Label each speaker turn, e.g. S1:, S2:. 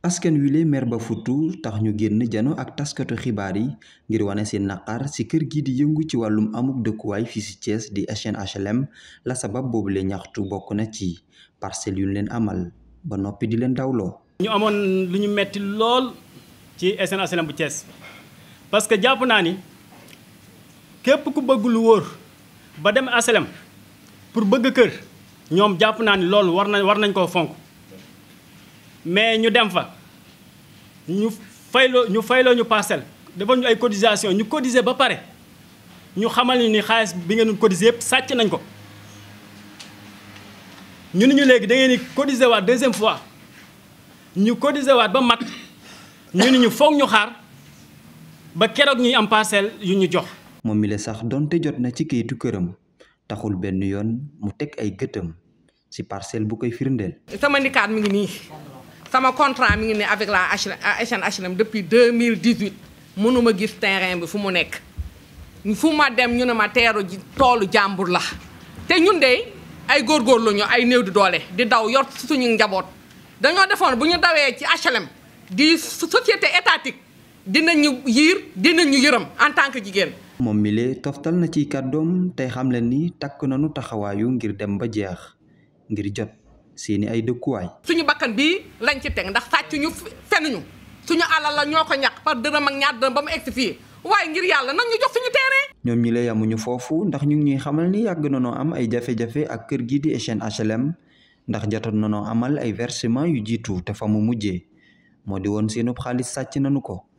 S1: askan wile mer ba futu tax ñu génn jano ak taskatu xibaar yi ngir wane seen naqar ci kër gi di yëngu ci wàllum amuk dëkkuwaay fii ci Thiès di SNHLM la sabab boobule ñaxtu bokk na ci parcelle yu leen amal ba noppi di leen dawloo.
S2: ñu amoon lu ñu metti lool ci SNHLM bu Thiès parce que jàpp naa ni képp ku bëgg lu wóor ba dem HLM pour bëgg kër ñoom jàpp naa ni loolu war nañ war nañ koo fonk. mais ñu dem fa ñu fayloo ñu fayloo ñu parcelle defal ñu ay cotisation ñu cotiser ba pare ñu xamal ni ni xaalis bi ngeen cotiser yëpp sàcc nañ ko ñu ni ñu léegi da ngeen di cotiser waat deuxième fois ñu cotiser waat ba mat ñu ni ñu foog ñu xaar ba keroog ñuy am parcelle yu ñu jox.
S1: moom mi la sax donte jot na ci kayitu këram taxul benn yoon mu teg ay gëtam ci parcelle bu koy firndeel.
S3: sama ndikaat mi ngi nii. sama contrat mi ngi ne avec la SNHLM depuis 2018 mënuma gis terrain bi fu mu nekk fu ma dem ñu ne ma teeru ji toolu jàmbur la te ñun de ay góorgóorlu ñu ay néew di doole di daw yor suñu njaboot dañoo defoon bu ñu dawee ci HLM di société étatique dinañu yiir dinañu yërëm en tant que jigéen.
S1: moom mi lee toftal na ci kàddoom tey xam leen ni takk nañu taxawaayu ngir dem ba jeex ngir jot. seeni ay dëkkuwaay.
S3: suñu bakkan bii lañ ci teg ndax sàcc ñu fenuñu suñu alal la ñoo ko ñàkk par dërëm ak ñaar dërëm ba mu egsi fii waaye ngir yàlla nag ñu jox suñu terrain.
S1: ñoom ñi lay amuñu foofu ndax ñu ngi ñuy xamal ni yàgg nañoo am ay jafe-jafe ak kër gii di SNHLM ndax jotoon nañoo amal ay versement yu jiitu te fa mu mujjee moo di woon seenub xaalis sàcc nañu ko.